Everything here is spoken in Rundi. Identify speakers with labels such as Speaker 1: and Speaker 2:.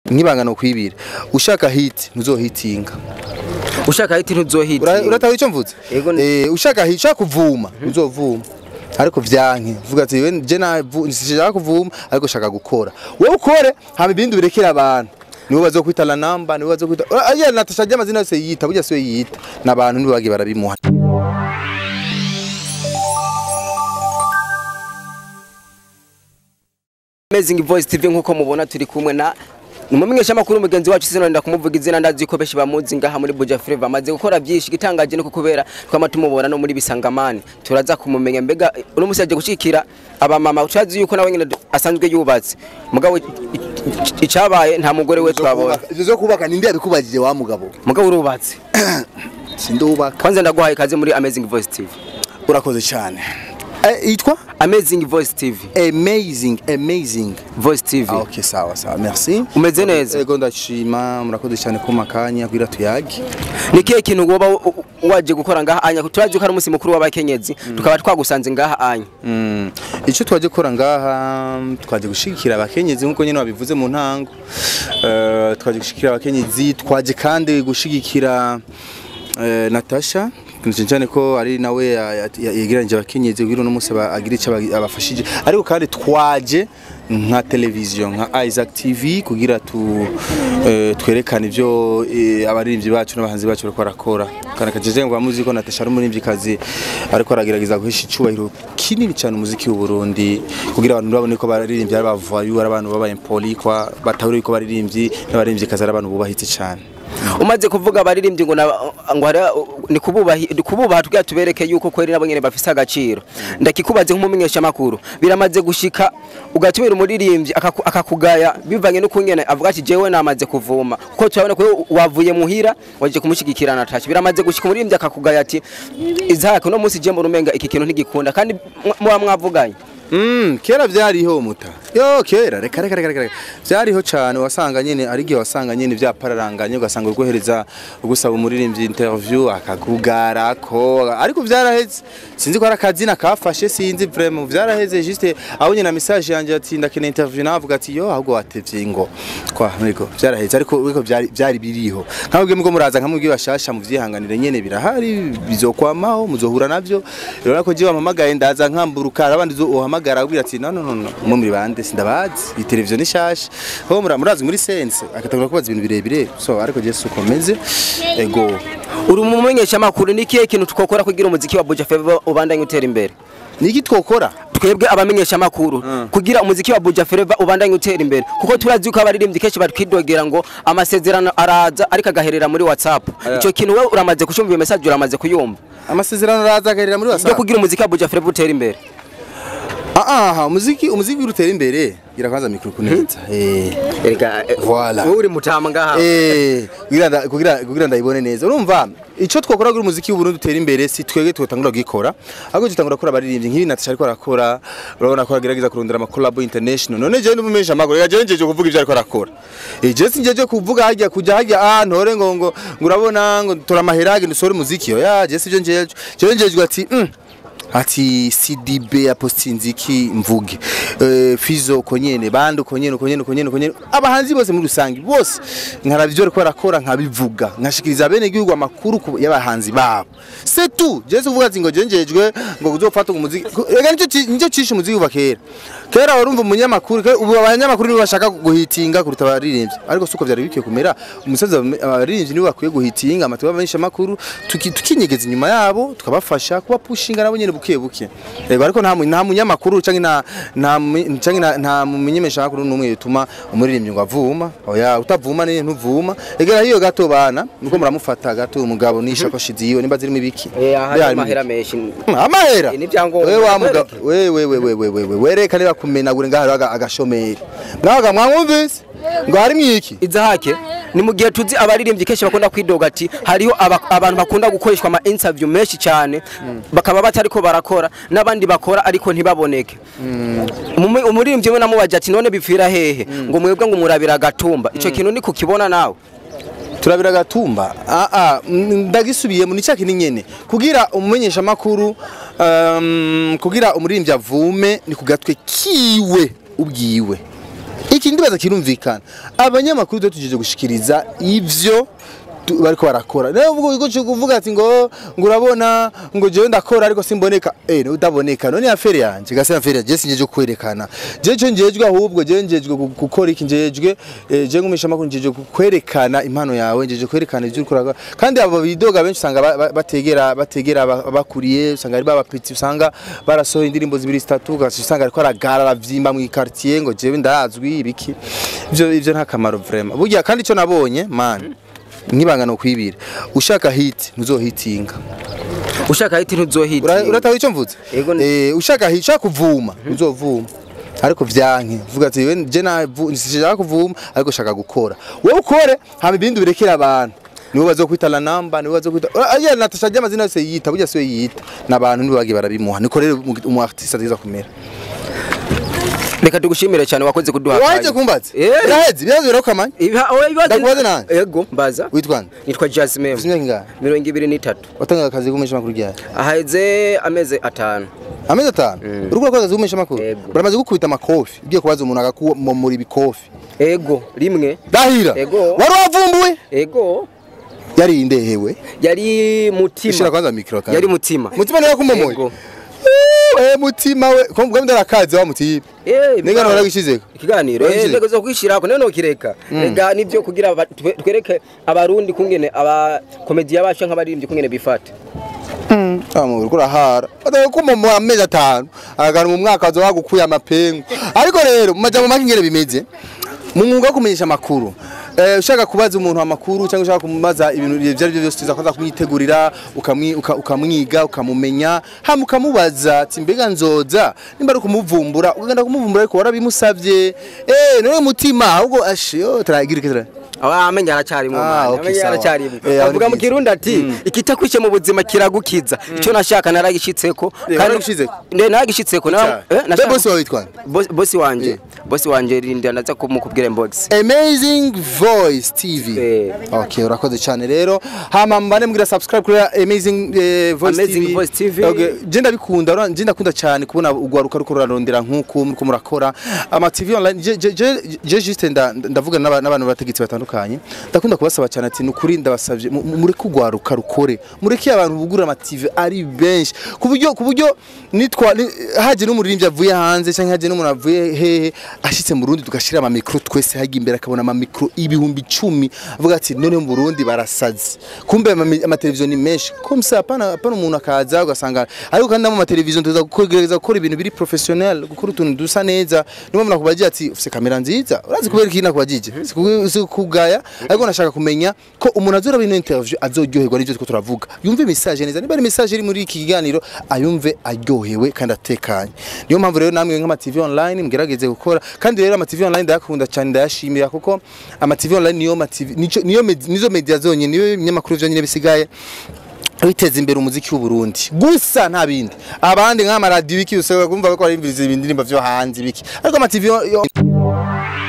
Speaker 1: nk'ibangano kwibira ushaka hit ntuzohitinga
Speaker 2: ushaka hiti ntuzohiti
Speaker 1: Ura- urataha icyo mvuze
Speaker 2: Yego ni-
Speaker 1: eh ushaka hit ushaka kuvuma uzovuma ariko vyanke vuga ati we je na nshaka kuvuma ariko shaka gukora wowe ukore hama ibindi birekera abantu nibo bazokwita la namba nibo bazokwita aya natasha ry'amazina yose yita burya siwe yita n'abantu nibo bagiye barabimuha
Speaker 2: Amazing Voice TV nkuko mubona turi kumwe na Umumenyesha makuru mugenzi wacu sinonda kumuvuga izina ndazi ko beshi bamuzi ngaha muri Buja Flavor amaze gukora byinshi gitangaje no kukubera twama tumubona no muri bisangamani turaza kumumenya mbega uno musi yaje gushikira aba mama utazi yuko nawe nyine asanzwe yubatse mugabo icabaye nta mugore we twabona
Speaker 1: ivyo zo kubaka nindi yabikubajije wa mugabo
Speaker 2: mugabo urubatse
Speaker 1: sindubaka
Speaker 2: kwanza ndaguhaye kaze muri Amazing Voice TV
Speaker 1: urakoze cyane eh yitwa
Speaker 2: Amazing Voice TV
Speaker 1: amazing amazing
Speaker 2: Voice TV
Speaker 1: Ah, ok sawa sawa merci
Speaker 2: umeze neza
Speaker 1: ego ndashima murakoze cyane ko makanya kugira tuyage
Speaker 2: ni kihe kintu woba u- u- waje gukora ngaha anya turazi ko ari umunsi mukuru w'abakenyezi tukaba twagusanze ngaha anya
Speaker 1: Mm. icyo twaje gukora ngaha twaje gushigikira abakenyezi nkuko nyine wabivuze mu ntango Eh, twaje gushigikira abakenyezi twaje kandi gushigikira eh, Natasha cyane cyane ko ari nawe ya- ya- ya- yegeranyije abakenyezi kugira uno munsi aba- agire icyo aba- abafashije ariko kandi twaje nka televiziyo nka Isaac TV kugira tu eh, twerekane ibyo eh, abaririmbyi bacu n'abahanzi bacu bariko barakora kandi kajeje ngo bamuzi ko Natasha ari umuririmbyikazi ariko aragerageza guhisha icubahiro kinini cyane umuziki w'u Burundi kugira abantu babone ko baririmbyi ari bavayu ari abantu baba impoli kwa batahuri ko baririmbyi n'abaririmbyi ari abantu bubahitse cyane
Speaker 2: umaze kuvuga abaririmbyi ngo na- ngo hari- ni kububahi- ni kububaha tugira tubereke yuko kweri nabo nyene bafise agaciro ndakikubaze nk'umumenyesha makuru biramaze gushika ugatubera umuririmbyi akaku- akakugaya bivanye no kungene avuga ati jewe namaze kuvuma kuko turabona ko wavuye muhira waje kumushigikira Natasha biramaze gushika umuririmbyi akakugaya ati izahake uno munsi je mbona iki kintu ntigikunda kandi mwa- muba mwavuganye
Speaker 1: Mm, kera vyariho muta. Yo kera reka reka reka reka. Vyariho cyane wasanga nyene ari gihe wasanga nyene vyapararanganye ugasanga urwohereza ugusaba umuririmbyi interview akakugara ko ariko vyaraheze. Sinzi ko ari akazina kafashe sinzi vraiment vyaraheze juste aho nyina message yanje ati ndakene interview navuga ati yo ahubwo watevye ngo kwa niko vyaraheze ariko ariko vyari vyari biriho. Nkamwe mgo muraza nkamwe bashasha mu vyihanganire nyene birahari bizokwamaho muzohura navyo. Rero ko jiwa mpamagaye ndaza nkamburuka abandi zo uhamagara ubwira ati no no no no mu muri bande sindabazi iyi televiziyo ni shasha ho mura murazi muri sense akatagura kubaza ibintu birebire so ariko je sukomeze ego
Speaker 2: uri umumenyesha makuru ni kihe kintu twokora kugira umuziki wa Buja Flavor ubandanye utera imbere
Speaker 1: niki twokora
Speaker 2: twebwe abamenyesha makuru kugira umuziki wa Buja Flavor ubandanye utera imbere kuko turazi ko abaririmbyi kenshi batwidogera ngo amasezerano araza ariko agaherera muri WhatsApp ico kintu wewe uramaze kucumva iyo message uramaze kuyumva
Speaker 1: amasezerano araza agarira muri
Speaker 2: byo
Speaker 1: wasa
Speaker 2: kugira umuziki wa Buja Flavor utera imbere
Speaker 1: ah ah umuziki umuziki urutera imbere gira kwanza mikro kuneza eh
Speaker 2: erega
Speaker 1: Voilà.
Speaker 2: wowe uri mutama ngaha
Speaker 1: Eh, kugira nda- kugira kugira ndayibone neza urumva ico twokora kugira umuziki w'u Burundi utera imbere si twege twotangura gukora ahubwo tutangura gukora abaririmbyi nk'ibi Natasha ariko arakora urabona ko agerageza kurondera ama collab international none je ndumumesha magoro ya je njeje kuvuga ivyo ariko arakora eh je sinjeje kuvuga hajya kujya hajya ah ntore ngo ngo ngo urabona ngo tora maherage ndusore umuziki yo ya je sivyo njeje je njeje ati mm, ati CDB apostinziki mvuge eh fizo konyene bandi konyene konyene konyene konyene abahanzi bose muri rusangi bose nkaravyo ariko barakora nkabivuga nkashikiriza bene gihugu amakuru ku- y'abahanzi babo c'est tout je kuvuga ati ngo jenjejwe ngo kuzofata umuziki rega nicyo ci- nicyo cishe umuziki kuva kera kera warumva umunyamakuru ke- ubu abanyamakuru nibo bashaka guhitinga kuruta abaririmbyi ariko suko vyari bikwiye kumera umusaza abaririmbyi nibo bakwiye guhitinga amatuba menshi amakuru tuki- tukinyegeza inyuma yabo tukabafasha kuba pushinga nabo nyene buke buke yego ariko nta mu- nta munyamakuru canke nta nta mu- canke nta- nta mumenyesha makuru numwe yutuma umuririmbyi ngo avuma oya utavuma ne ntuvuma egera hiyo gato bana nuko muramufata gato umugabo nishakoshi ziwe nimba zirimo ibiki
Speaker 2: hari
Speaker 1: Byari
Speaker 2: amahera menshi
Speaker 1: amahera
Speaker 2: Ni ibyangombwa.
Speaker 1: wewe wa mugabo wewe wewe wewe wewe wereka niba kumenagura ngaho aga- agashomeri ngaho mwamwumvise ngo harimo iki
Speaker 2: izahake ni mu gihe tuzi abaririmbyi kenshi bakunda kwidoga ati hariho aba- abantu bakunda gukoreshwa ama interview menshi cyane bakaba batariko barakora n'abandi bakora ariko ntibaboneke Umume- umuririmbyi we namubaje ati none bipfira hehe ngo mwebwe ngo murabira agatumba ico kintu ni kukibona nawe
Speaker 1: turabira gatumba ah ah mm, ndagisubiyemo ni cyaki nyene kugira umumenyesha makuru um, kugira umuririmbyi avume ni kugatwe kiwe ubwiwe iki ndibaza kirumvikana abanyamakuru twe tujeje gushikiriza ivyo tu- bariko barakora rero uvuga uko cyo kuvuga ati ngo ngo urabona ngo jewe ndakora ariko simboneka eh no udaboneka none afere yanje gase afere je sinjeje kwerekana je cyo njejwe ahubwo je njejwe gu- gukora iki njejwe eh, je ngumisha makuru njejwe kwerekana impano yawe njeje kwerekana ivyo ukora kandi abo bidoga benshi usanga ba- ba- bategera bategera aba- abakuriye usanga ari babapiti usanga barasohoye indirimbo zibiri zitatu ugaca usanga ariko aragara aravyimba mu quartier ngo jewe ndazwi ibiki ivyo ivyo nta kamaro vraiment burya kandi ico nabonye man nkibanga no kwibira ushaka hit ntuzohitinga
Speaker 2: ushaka hiti ntuzohiti
Speaker 1: Ura- urataha ico mvuze
Speaker 2: Yego ni-
Speaker 1: eh ushaka hit ushaka kuvuma uzovuma ariko vyanke vuga ati "We, je na nshaka kuvuma ariko shaka gukora wowe ukore hama ibindi birekera abantu nibo bazokwita la namba nibo bazokwita aya natasha amazina yose yita burya siwe yita n'abantu nibo bagiye barabimuha niko rero umu- umu artiste ategeza kumera
Speaker 2: reka tugushimire cyane wakoze kuduha
Speaker 1: waje
Speaker 2: akanya.
Speaker 1: kumbaza
Speaker 2: Eh.
Speaker 1: biraheze birazo birakamanye
Speaker 2: Iba- oya, ibibazo-
Speaker 1: Ndakubaza nande?
Speaker 2: yego mbaza
Speaker 1: witwa nde
Speaker 2: nitwa Jasmine
Speaker 1: ufite imyaka ingahe
Speaker 2: mirongo ibiri n'itatu
Speaker 1: watangaga akazi kumisha makuru ryari
Speaker 2: aheze amezi atanu
Speaker 1: amezi atanu uriko urakora akazi kumisha makuru
Speaker 2: Yego.
Speaker 1: baramaze gukubita amakofi ugiye kubaza umuntu agakumomora ibikofi
Speaker 2: ego rimwe
Speaker 1: Dahira
Speaker 2: Yego.
Speaker 1: wari wavumbuwe
Speaker 2: ego
Speaker 1: yari indehewe
Speaker 2: yari
Speaker 1: ishira
Speaker 2: mutima
Speaker 1: kwanza mikro kandi
Speaker 2: yari mutima
Speaker 1: mutima niwe kumomoye
Speaker 2: Yego.
Speaker 1: eh mutima we ko mbwa ndarakaze wa mutiba
Speaker 2: Eh,
Speaker 1: Nigga
Speaker 2: bwa-
Speaker 1: waragishizeko
Speaker 2: ikiganiro
Speaker 1: Waragishizeko?
Speaker 2: eh, ntego zo kwishirako none nokireka rega nivyo kugira aba- twe- twereke abarundi kungene aba komediya basha nk'abaririmbyi kungene bifata
Speaker 1: amu uriko urahara atawe kumomora amezi atanu agana mu mwaka azo bagukuye amapengu ariko rero mu majambo make ingene bimeze mu mwuga wo kumenyesha amakuru eh, ushaka kubaza umuntu amakuru cyangwa ushaka kumubaza ibintu ibyo ari byo byose tuza kuza kumwitegurira ukamwi- uka- ukamwiga ukamumenya hama ukamubaza ati mbega nzoza nimba ari ukumuvumbura ukagenda kumuvumbura ariko warabimusavye eh none mutima ahubwo ashe yo turagira ikitara
Speaker 2: aba amenya aracyarimo
Speaker 1: Ah,
Speaker 2: mwana
Speaker 1: okay,
Speaker 2: amenya
Speaker 1: sawa.
Speaker 2: aracyarimo
Speaker 1: Eh, aho ni
Speaker 2: avuga mu
Speaker 1: byiza.
Speaker 2: kirundi ati ikitakwishe mu buzima kiragukiza icyo nashaka naragishitseko
Speaker 1: Eh, waragishitseko?
Speaker 2: ne naragishitseko na-
Speaker 1: Icyaha.
Speaker 2: eh,
Speaker 1: Be
Speaker 2: nashaka-
Speaker 1: bosi wawe witwa nde?
Speaker 2: Boss- bosi wanje
Speaker 1: Eh.
Speaker 2: bosi wanje rinda ndaza kumukubwira inbox
Speaker 1: Amazing Voice TV.
Speaker 2: Eh.
Speaker 1: Okay, urakoze cyane rero. Hama mbane mbwira subscribe kuri Amazing eh, Voice
Speaker 2: Amazing
Speaker 1: TV.
Speaker 2: Voice TV.
Speaker 1: Okay, je ndabikunda, ura- je ndakunda cyane kubona ugwaruka ruko rurarondera nkuko muriko murakora. Ama TV online je je je, je juste nda- ndavuga n'aba- n'abantu bategetsi batandukanye. Ndakunda kubasaba cyane ati nukuri ndabasavye mu- mu- mureke ugwaruka rukore. Mureke abantu bugura ama TV ari benshi. Ku buryo ku buryo nitwa ni- haje n'umuririmbyi avuye hanze cyangwa haje n'umuntu avuye hehe ashitse mu Burundi tugashira ama micro twese hajya imbere akabona ama micro ibihumbi icumi avuga ati none mu Burundi barasazi kumbe ama- amateleviziyo ni menshi kumsa hapana hapana umuntu akaza ugasanga ariko kandi mu mateleviziyo tuza kugerageza gukora ibintu biri professionnel gukora utuntu dusa neza niyo mpamvu nakubagiye ati ufite kamera nziza urazi kubera iki nakubagije si kugaya ariko nashaka kumenya ko umuntu azora bino interview azoryoherwa n'ibyo turiko turavuga yumve message neza niba ari message iri muri iki kiganiro ayumve aryohewe kandi atekanye niyo mpamvu rero namwe nk'ama TV online mugerageze gukora kandi rero ama TV online ndayakunda cyane ndayashimira kuko ama TV online niyo ma TV nico niyo med- nizo media zonyine niyo ibinyamakuru byonyine bisigaye biteza imbere umuziki w'u Burundi gusa nta bindi abandi nk'amaradiyo iki usanga kumva ko ari indirimbo vyo hanze biki ariko ama TV yo- yo